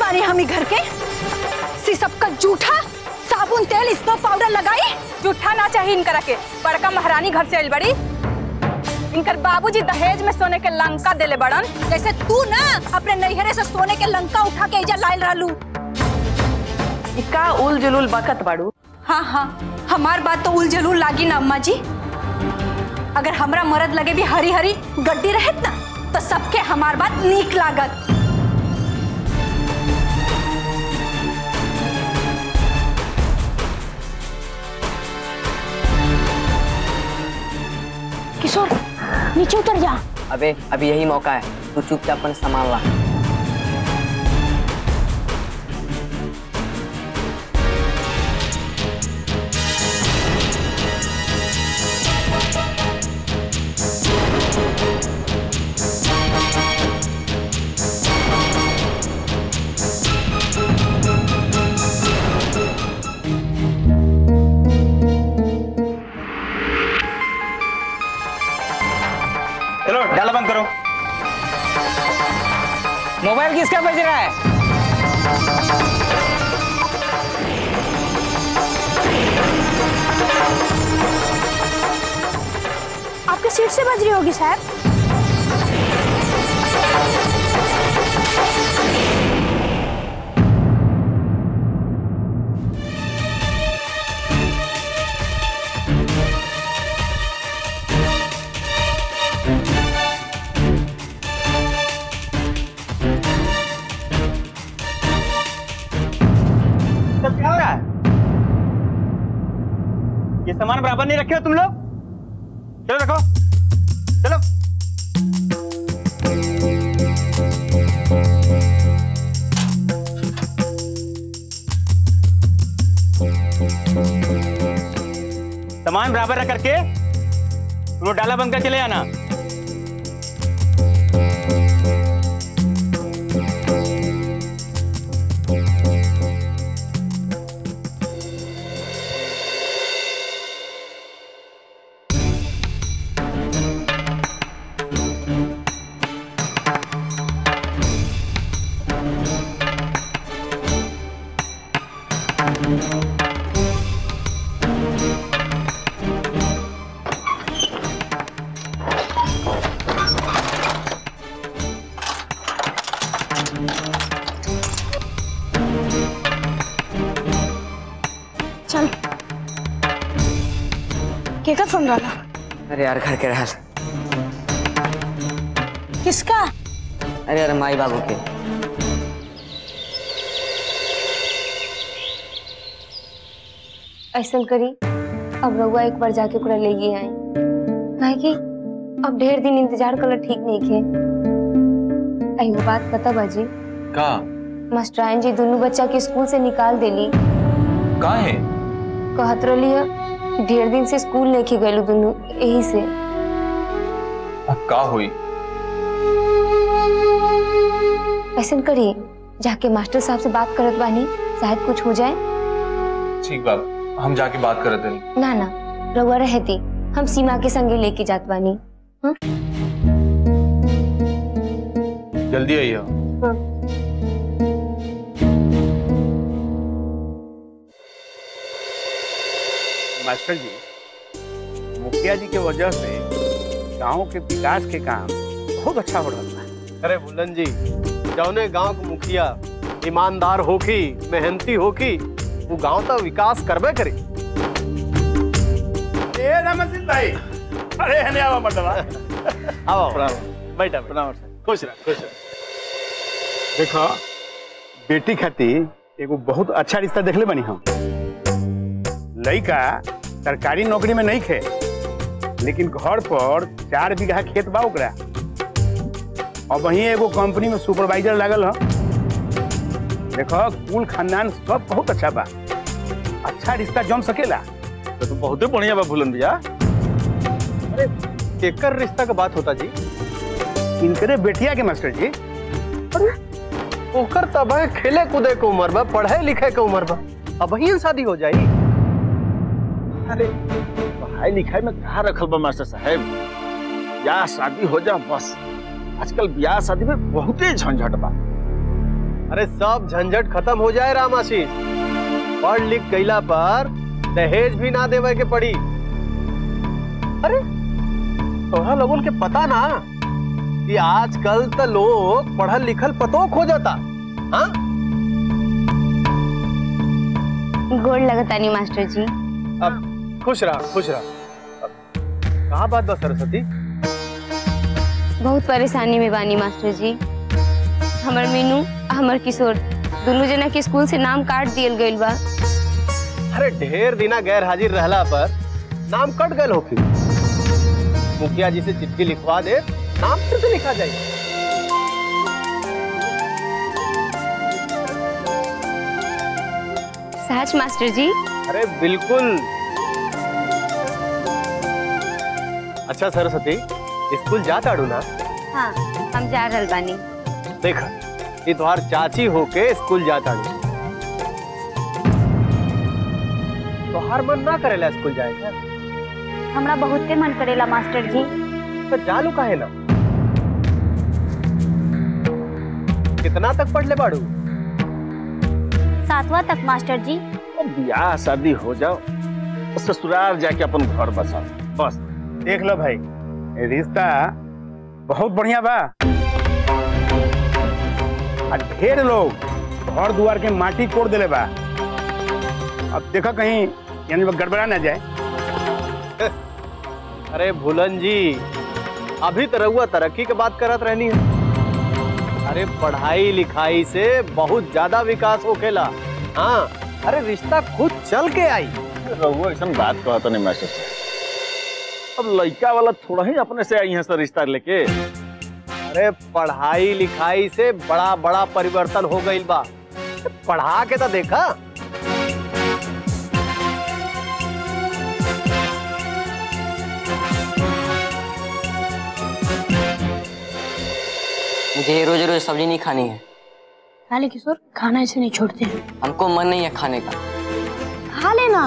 बानी हम ही घर के सिसप का जूठा साबुन तेल स्नो पाउडर लगाई जूठा ना चाहिए इनकरा के बड़का महारानी घर से आइल बड़ी इनकर बाबूजी दहेज में सोने के लंका देले बड़न जैसे तू ना अपने नैहरे से सोने के लंका उठा के इजा लाइल रहलू ई का उल जुलुल बकत बाड़ू हाँ हाँ हमार बात तो उल जलूल लागी ना अम्मा जी अगर हमरा मरद लगे भी हरी हरी गड्डी रहत ना तो सबके हमार बात नीक लागत किशोर नीचे उतर जा अबे अभी यही मौका है तू चुपचाप अपन सामान ला चलो डाला बंद करो मोबाइल किसका बज रहा है आपके सीट से बज रही होगी साहब सब क्या हो रहा है ये सामान बराबर नहीं रखे हो तुम लोग चलो रखो चलो सामान बराबर रख करके तुम लोग डाला बंद कर चले आना चल केकर फोन वाला अरे यार घर के रहल किसका अरे यार माई बाबू के ऐसा करी अब रउआ एक बार जाके ओकरा ले गए आई काहे कि अब ढेर दिन इंतजार करल ठीक नहीं खे एगो बात पता बाजी का मास्टराइन जी दोनों बच्चा के स्कूल से निकाल देली का है कहत रही है ढेर दिन से स्कूल लेके गए दोनों यही से अब का हुई ऐसा करी जाके मास्टर साहब से बात करत बानी शायद कुछ हो जाए ठीक बात हम जाके बात करते हैं ना ना रउआ रहती हम सीमा के संगे लेके जात बानी जल्दी आइए मास्टर जी मुखिया जी के वजह से गांव के विकास के काम बहुत अच्छा हो रहा है अरे बुल्लन जी जौने गांव के मुखिया ईमानदार होखी मेहनती होखी वो गांव का विकास करबे करी ए रामसिंह भाई अरे हने आवा मर्दवा आओ बैठा प्रणाम खुश रह खुश रह देखो बेटी खातिर एगो बहुत अच्छा रिश्ता देखले बनी हम लड़का सरकारी नौकरी में नहीं खे लेकिन घर पर चार बीघा खेत बा ओकरा और वहीं एगो कंपनी में सुपरवाइजर लागल ह देखो कुल खानदान सब बहुत अच्छा बा अच्छा रिश्ता जम सकेला तो, तो बहुत ही बढ़िया बा बुल्लन भैया अरे केकर रिश्ता का बात होता जी इनकरे बेटिया के मास्टर जी ओकर तब है खेले कूदे के उम्र बा पढ़े लिखे के उम्र बा अब ही शादी हो जाई अरे पढ़ाई लिखाई में कहा रखल बा मास्टर साहब ब्याह शादी हो जा बस आजकल ब्याह शादी में बहुते झंझट बा अरे सब झंझट खत्म हो जाए रामाशीष पढ़ लिख गईला पर दहेज भी ना देवे के पड़ी अरे तोहरा लोगन के पता ना कि आजकल तो लोग पढ़ल लिखल पतो खो जाता हाँ गोड़ लगतानी मास्टर जी अब खुश रहा खुश रहा अब कहाँ बात बा सरस्वती बहुत परेशानी में बानी मास्टर जी हमर मीनू आ हमर किशोर दोनों जना के स्कूल से नाम काट दियल गइल बा अरे ढेर दिना गैर हाजिर रहला पर नाम कट गए होखी मुखिया जी से चिट्ठी लिखवा दे नाम फिर से लिखा जाए सच मास्टर जी अरे बिल्कुल अच्छा सरस्वती स्कूल जाता अड़ू ना हाँ हम जा रहल बानी देख ये तुम्हार चाची होके स्कूल जाता अड़ू तोहार मन ना करेला स्कूल जाए का हमरा बहुते मन करेला मास्टर जी तो जालू काहे ना कितना तक पढ़ ले बाड़ू सातवां तक मास्टर जी ब्याह शादी हो जाओ तो ससुराल जाके अपन घर बसा बस देख लो भाई ये रिश्ता बहुत बढ़िया बा आ ढेर लोग घर दुआर के माटी कोड़ देले बा अब देखो कहीं यानी वो गड़बड़ा ना जाए अरे भूलन जी अभी तो रहुआ तरक्की के बात करत रहनी है अरे पढ़ाई लिखाई से बहुत ज्यादा विकास होखेला हाँ अरे रिश्ता खुद चल के आई रहुआ ऐसा बात कहता नहीं मास्टर साहब अब लड़का वाला थोड़ा ही अपने से आई है सर रिश्ता लेके अरे पढ़ाई लिखाई से बड़ा बड़ा परिवर्तन हो गई बा पढ़ा के तो देखा मुझे रोज रोज सब्जी नहीं खानी है खाले किशोर खाना ऐसे नहीं छोड़ते हैं हमको मन नहीं है खाने का खा लेना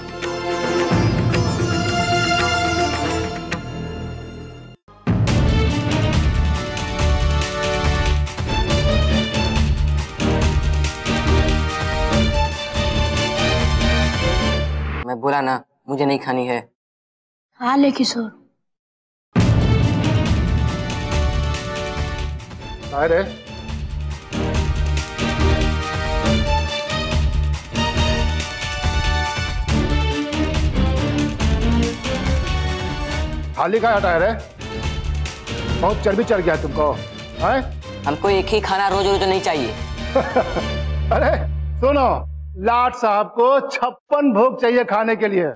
मैं बोला ना मुझे नहीं खानी है खा ले किशोर अरे थाली का हटा रे बहुत चर्बी चढ़ गया तुमको है हमको एक ही खाना रोज रोज नहीं चाहिए अरे सुनो लाट साहब को छप्पन भोग चाहिए खाने के लिए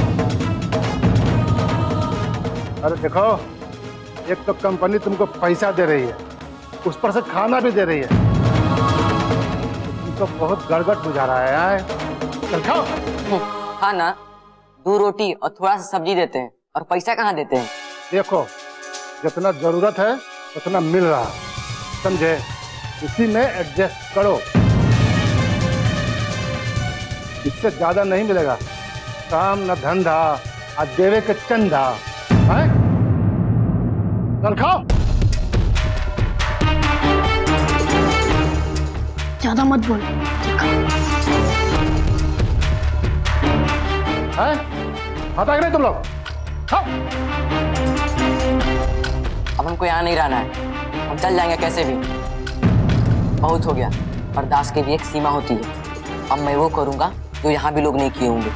अरे देखो एक तो कंपनी तुमको पैसा दे रही है उस पर से खाना भी दे रही है तुमको बहुत गड़बड़ बुझा रहा है यार। चल खाओ हाँ ना दो रोटी और थोड़ा सा सब्जी देते हैं और पैसा कहाँ देते हैं देखो जितना जरूरत है उतना मिल रहा है समझे इसी में एडजस्ट करो इससे ज्यादा नहीं मिलेगा काम न धंधा आ देवे के चंदा है चल खाओ ज्यादा मत बोल है खाता कि नहीं तुम लोग खाओ अब हमको यहाँ नहीं रहना है हम चल जाएंगे कैसे भी बहुत हो गया बर्दाश्त की भी एक सीमा होती है अब मैं वो करूंगा जो यहाँ भी लोग नहीं किए होंगे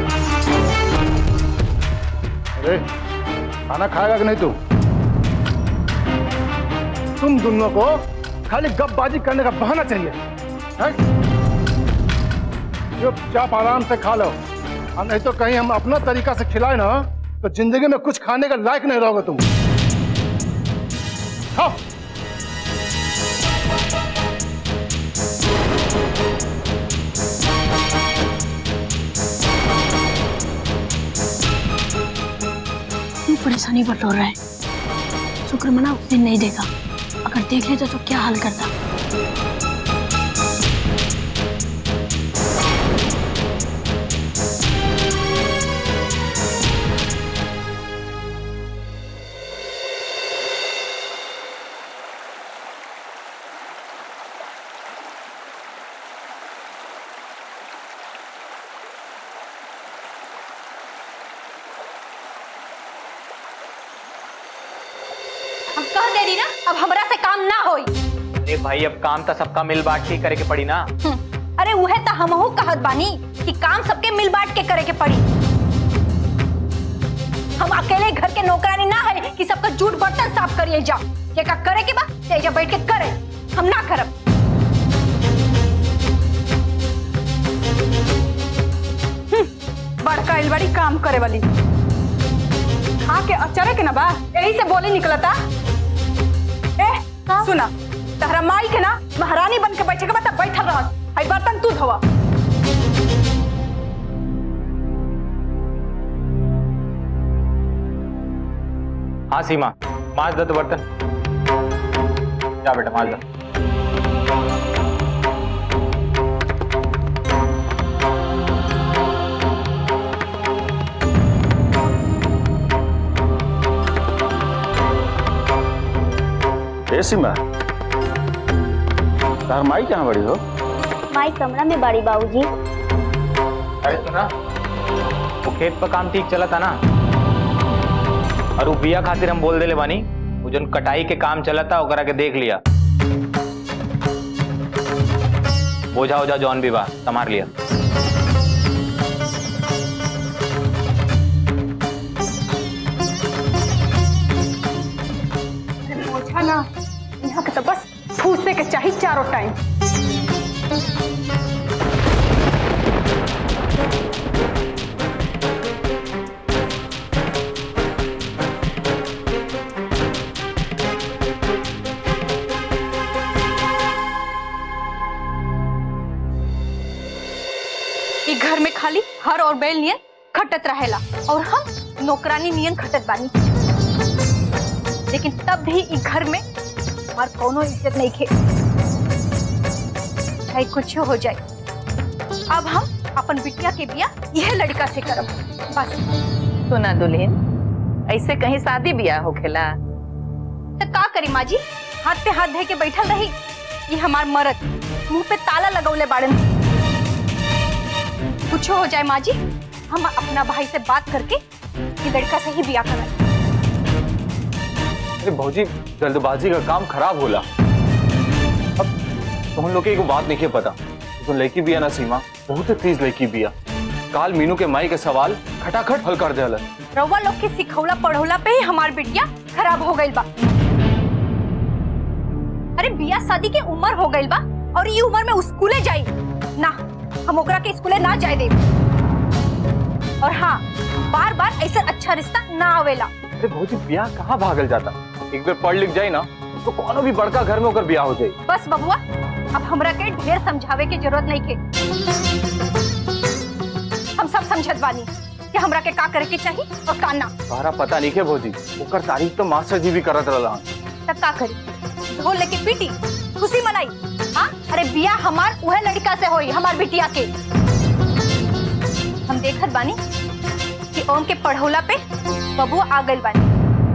अरे खाना खाएगा कि नहीं तू तुम दोनों को खाली गपबाजी करने का बहाना चाहिए है? चुपचाप आराम से खा लो और नहीं तो कहीं हम अपना तरीका से खिलाए ना तो जिंदगी में कुछ खाने का लायक नहीं रहोगे तुम खाओ क्यों परेशानी बटोर रहा है शुक्र मना उस दिन नहीं देखा अगर देख लेता तो क्या हाल करता गई ना अब हमरा से काम ना होई अरे भाई अब काम तो सबका मिल बांट के करे के पड़ी ना हम्म, अरे उहे तो हमहू कहत बानी कि काम सबके मिल बांट के करे के पड़ी हम अकेले घर के नौकरानी ना है कि सबका जूठ बर्तन साफ करिए जा ये का करे के बा तेजा बैठ के करे हम ना करब बड़का आइल बड़ी काम करे वाली खा के अचरे के ना बा यही से बोली निकलता ए सुना तहरा माई के ना महारानी बन के बैठे के बता बैठल रह आई बर्तन तू धोवा हाँ सीमा माज दो तो बर्तन जा बेटा माज दो ए सीमा तार माई कहाँ बड़ी हो माई कमरा में बाड़ी बाबूजी अरे सुना वो खेत पर काम ठीक चला था ना और वो बिया खातिर हम बोल देले बानी वो जन कटाई के काम चला था ओकरा के देख लिया बोझा ओझा जौन भी बा संभार लिया अरे बोझा ना यहाँ के तो बस फूसे के चाहिए चारों टाइम ई घर में खाली हर और बैल नियन खटत रहेला और हम नौकरानी नियन खटत बानी लेकिन तब भी ई घर में हमार कोनो इज्जत नहीं खे चाहे कुछ हो जाए अब हम अपन बिटिया के बिया यह लड़का से करब बस सुना दुल्हन ऐसे कहीं शादी ब्याह होखेला तो का करी माँ जी हाथ पे हाथ धे के बैठल रही ये हमार मरद मुंह पे ताला लगौले बाड़न कुछ हो जाए माँ जी हम अपना भाई से बात करके ये लड़का से ही बिया कराए अरे भौजी जल्दबाजी का काम खराब होला अब तुम लोग के एगो बात नहीं पता जो लड़की बिया ना सीमा बहुत तेज लड़की बिया काल मीनू के माई के सवाल खटाखट हल कर देला रउआ लोग के सिखौला पढ़ौला पे ही हमार बिटिया खराब हो गइल बा अरे बिया शादी के उम्र हो गइल बा और ये उम्र में स्कूले जाई ना हम ओकरा के स्कूले ना जाए दे और हाँ बार बार ऐसा अच्छा रिश्ता ना आवेला अरे भौजी बिया कहाँ भागल जाता एक बार पढ़ लिख जाए ना तो कोनो भी बड़का घर में होकर बिया हो जाए बस बबुआ अब हमरा के ढेर समझावे की जरूरत नहीं के हम सब समझत बानी कि हमरा के का करे के चाहिए और का ना तुम्हारा पता नहीं के भौजी ओकर तारीफ तो मास्टर जी भी करत रहला तब का करी ढोल लेके पीटी खुशी मनाई हाँ अरे बिया हमार वह लड़का से होई हमार बिटिया के हम देखत बानी कि ओम के पढ़ौला पे बबुआ आ गइल बानी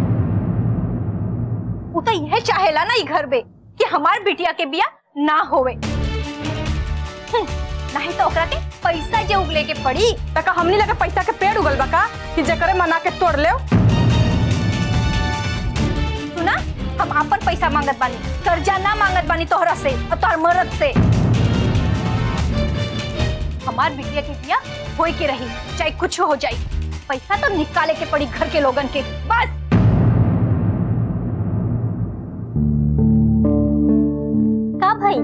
उ तो यह चाहेला ना ई घर में कि हमार बिटिया के बिया ना होवे हम्म, नहीं तो ओकरा के पैसा जे उगले के पड़ी तका हमनी लगे पैसा के पेड़ उगल बा का कि जेकरे मना के तोड़ ले सुना हम अपन पैसा मांगत बानी कर्जा ना मांगत बानी तोहरा से और तोहर मरद से हमार बिटिया के बिया होई के रही चाहे कुछ हो जाए पैसा तो निकाले के पड़ी घर के लोगन के बस का भाई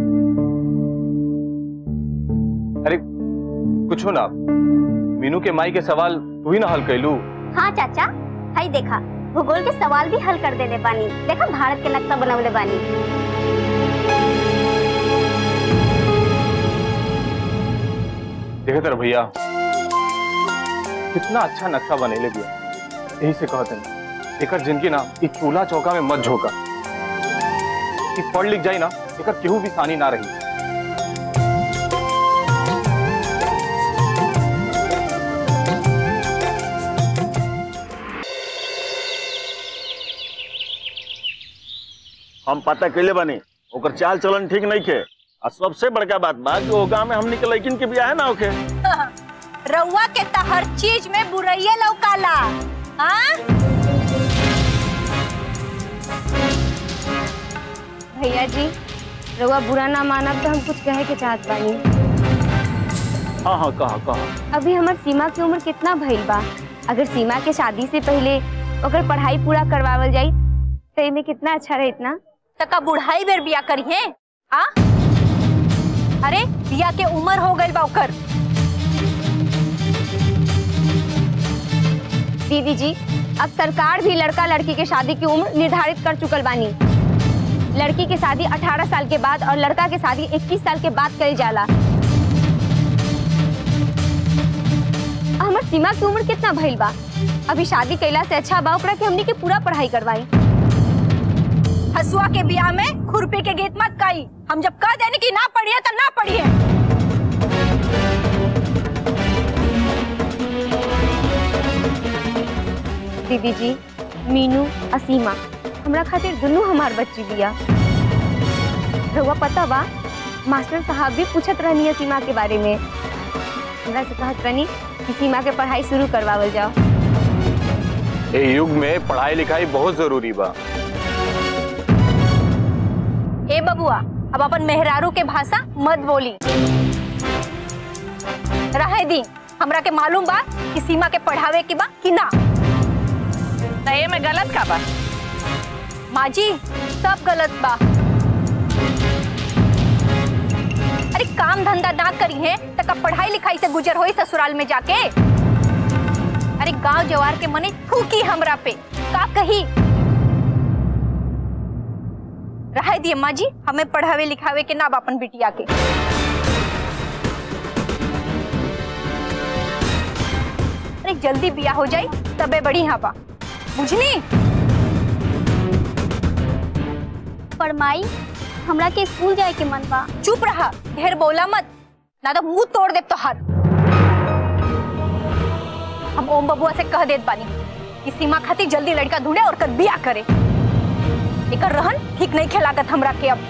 अरे कुछ ना मीनू के माई के सवाल तू ही ना हल कैलू हाँ चाचा हाई देखा भूगोल के सवाल भी हल कर देले बानी देखा भारत के नक्शा बनवले बानी देखे तर भैया कितना अच्छा नक्शा बनेले बिया यही से कहते हैं एकर जिनकी ना ई चूल्हा चौका में मत झोंका ई पढ़ लिख जाई ना एकर केहू भी सानी ना रही हम पता कैले बानी ओकर चाल चलन ठीक नहीं खे आ सबसे बड़का बात बा कि ओ गांव में हमनी के लड़किन के बियाह ना होखे रउआ के तो हर चीज में बुरैये लौकाला हाँ भैया जी रउआ बुरा ना मानब तो हम कुछ कहे के चाहत बानी हाँ हाँ कहा कहा अभी हमार सीमा की उम्र कितना भइल बा अगर सीमा के शादी से पहले ओकर पढ़ाई पूरा करवावल जाई तो एमे कितना अच्छा रहित ना तका बुढ़ाई बेर बिया करी है आ अरे बिया के उम्र हो गई बा ओकर दीदी जी अब सरकार भी लड़का लड़की के शादी की उम्र निर्धारित कर चुकल बानी लड़की के शादी 18 साल के बाद और लड़का के शादी 21 साल के बाद करी जाला हमर सीमा की उम्र कितना भइल बा अभी शादी कैला से अच्छा बा ओकरा के हमनी के पूरा पढ़ाई करवाई हसुआ के बिया में खुरपी के गीत मत गाई हम जब कह देने की ना पढ़िए तो ना पढ़िए दीदी जी मीनू असीमा हमरा खातिर दुनू हमार बच्ची बिया रउआ पता बा मास्टर साहब भी पूछत रहनी है सीमा के बारे में हमरा से कहत रहनी कि सीमा के पढ़ाई शुरू करवावल जाओ ए युग में पढ़ाई लिखाई बहुत जरूरी बा ए बबुआ अब अपन मेहरारू के भाषा मत बोली रहे दी हमरा के मालूम बा कि सीमा के पढ़ावे की बा कि ना नए में गलत का बा माँ जी सब गलत बा अरे काम धंधा ना करी है तो कब पढ़ाई लिखाई से गुजर होई ससुराल में जाके अरे गांव जवार के मने थूकी हमरा पे का कही रहे दिए माँ जी हमें पढ़ावे लिखावे के ना बा अपन बिटिया के अरे जल्दी बिया हो जाई तबे बड़ी यहाँ बा बुझनी पर माई हमरा के स्कूल जाए के मन बा चुप रहा ढेर बोला मत ना तो मुंह तोड़ दे तो हर हम ओम बबुआ से कह देत बानी कि सीमा खातिर जल्दी लड़का ढूंढे और कर बिया करे एकर रहन ठीक नहीं खेलागत हमरा के अब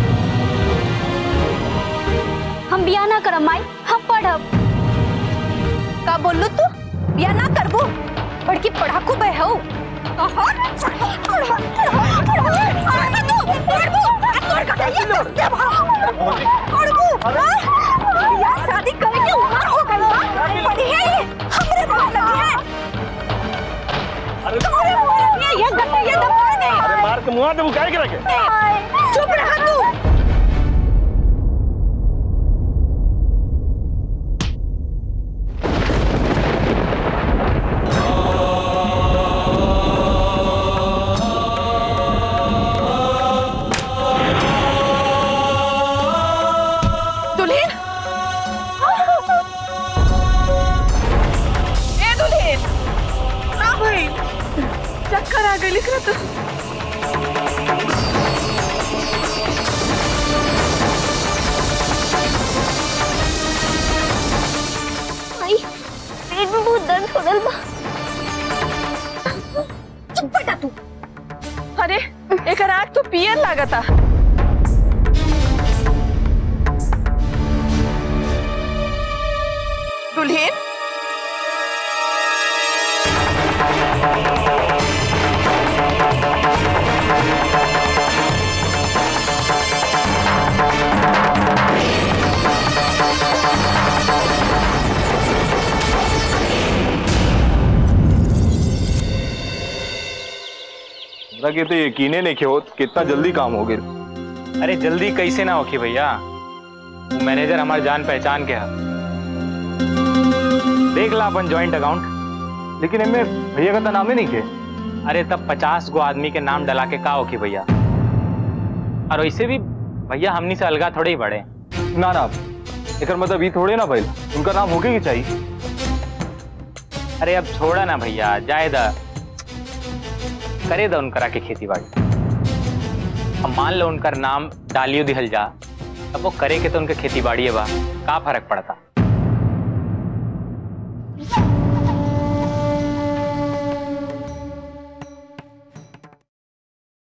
हम बिया ना करब माई हम पढ़ब का बोललू तू बिया ना करबू बड़की पढ़ाकू बे हो शादी करे के उम्र हो गई बा पढ़ी है ये हमरे बाहर लगी है तुम्हारे मुंह लगी है ये गंदे ये दबा दे अरे मार के मुआ दे बुकाए के रखे चुप रहा तू दुल्हन ए दुल्हन ना भाई चक्कर आ गई लिख रहा तो माई पेट में बहुत दर्द हो रहा बा चुप बेटा तू अरे एक आग तो पियर लागता दुल्हन हमरा के तो यकीने नहीं के होत कितना जल्दी काम हो गया अरे जल्दी कैसे ना होखी भैया वो मैनेजर हमारे जान पहचान के है देख ला अपन जॉइंट अकाउंट लेकिन इनमें भैया का तो नाम ही नहीं के अरे तब पचास गो आदमी के नाम डला के का होखी भैया और वैसे भी भैया हमनी से अलगा थोड़े ही बड़े ना ना एकर मतलब ये थोड़े ना भाई उनका नाम होके ही चाहिए अरे अब छोड़ा ना भैया जाए दा करे दा उनकरा के खेती बाड़ी अब मान लो उनकर नाम डालियो दिहल जा तब वो करे के तो उनके खेती बाड़ी है बा का फर्क पड़ता